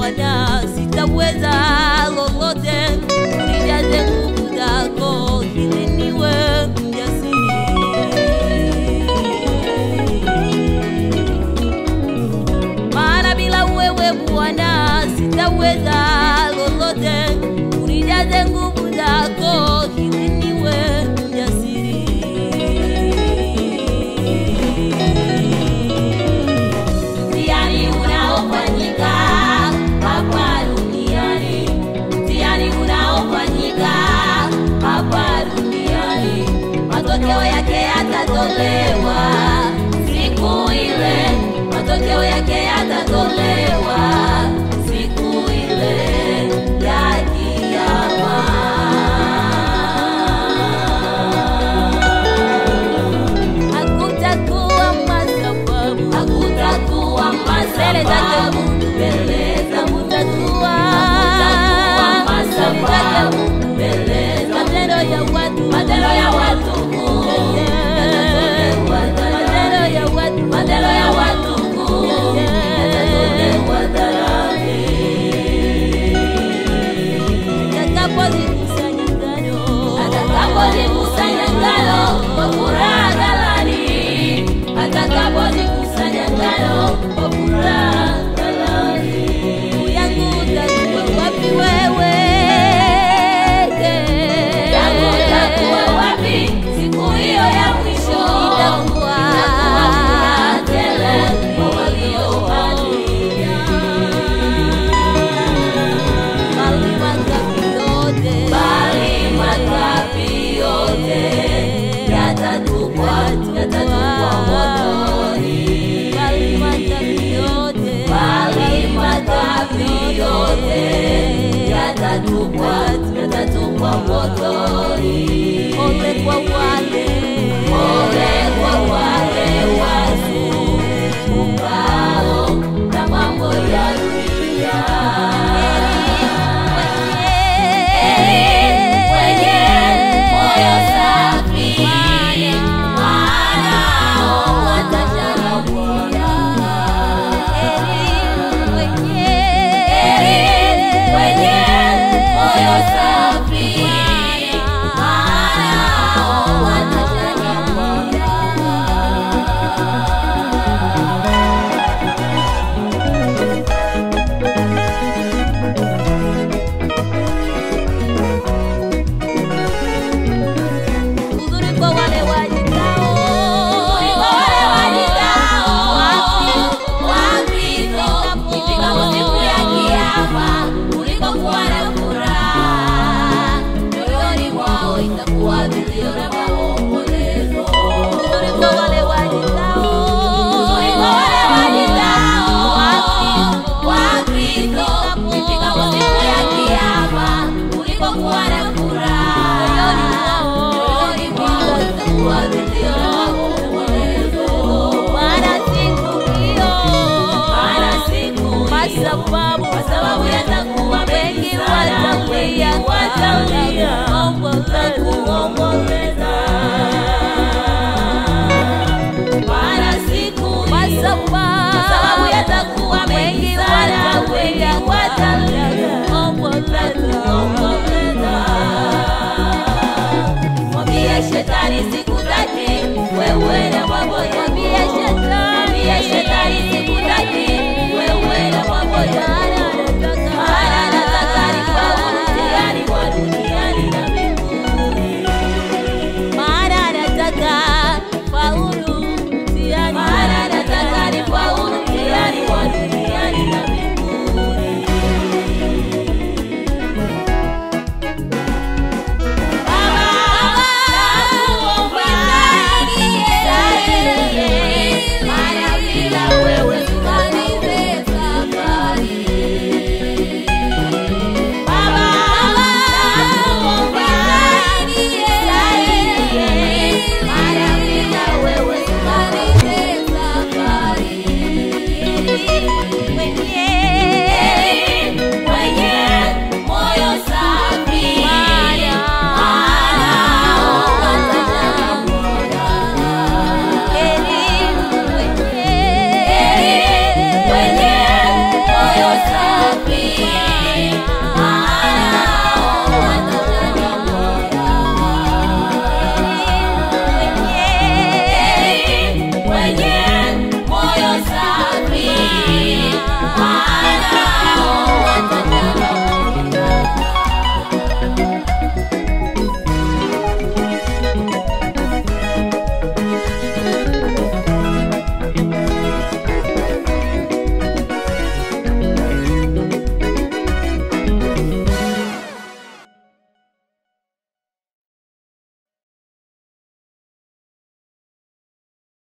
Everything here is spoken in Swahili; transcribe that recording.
Bwana, sitaweza lolote, unijaze nguvu zako ili niwe mjasiri. Maana bila wewe Bwana sitaweza lolote, unijaze nguvu zako ili niwe mjasiri. Mtihani unaofanyika hapa duniani, mtihani unaofanyika hapa duniani, matokeo yake yatatolewa siku ile, matokeo yake yatatolewa siku ile ya kiyama. Hakutakuwa masababu, Hakutakuwa mbele zake masababu Mungu, mbele za Mungu. hakutakuwa Hakutakuwa mbele zake masababu Mungu, mbele za matendo ya watu, Matendo ya watu kuu yatatolewa matendo ya hadharani. watu, Matendo ya watu kuu yatatolewa hadharani. Atakapozikusanya ngano, Atakapozikusanya ngano kwa furaha ghalani, atakapozikusanya ngano kwa furaha ghalani. ndugu yangu utakuwa wapi wewe? Yangu utakuwa wapi siku hiyo ya mwisho? Itakuwa furaha tele kwa walio haki. Bali makapi yote, Bali makapi yote yatatupwa, yatatupwa motoni. bali makapi yote, Bali makapi yote yatatupwa, yatatupwa motoni. ole kwa wale Ole kwa wale wazungukao na mambo ya dunia. Heri wenye moyo safi, maana hao watashangilia. Heri wenye moyo safi, maana hao watashangilia. uzuri kwa wale wajitao, Kuliko wale wajitao wa Kristo, ifikapo siku ya kiyama, kuliko kuwa na furaha, mioyoni mwao itakuwa vilio na maombolezo. uzuri kwa wale wajitao, Kuliko wale wajitao wa Kristo, ifikapo siku ya kiyama, kuliko kuwa na furaha, mioyoni mwao itakuwa vilio na maombolezo. maana siku hiyo, Maana siku kwa hiyo, sababu kwa sababu yatakuwa wengi mengi sana, wengi watalia, watalia na wataomboleza. kuomboleza. Maana siku Kwa hiyo, sababu kwa sababu yatakuwa mengi wengi sana, watalia, wengi watalia na wataomboleza. kuomboleza. Mwambie shetani sikutaki, wewe na mambo yako. Mwambie shetani, Mwambie shetani sikutaki, wewe na mambo yako. Maana nataka nifaulu mtihani wa duniani na mbinguni. Maana nataka faulu mtihani. Maana nataka nifaulu mtihani wa duniani na mbinguni. Baba, nakuomba nisaidie, maana bila wewe sitamaliza safari. Baba, nakuomba nisaidie, maana bila wewe sitamaliza safari. Mwenye Mwenye moyo safi, maana elimu, mwenye mwenye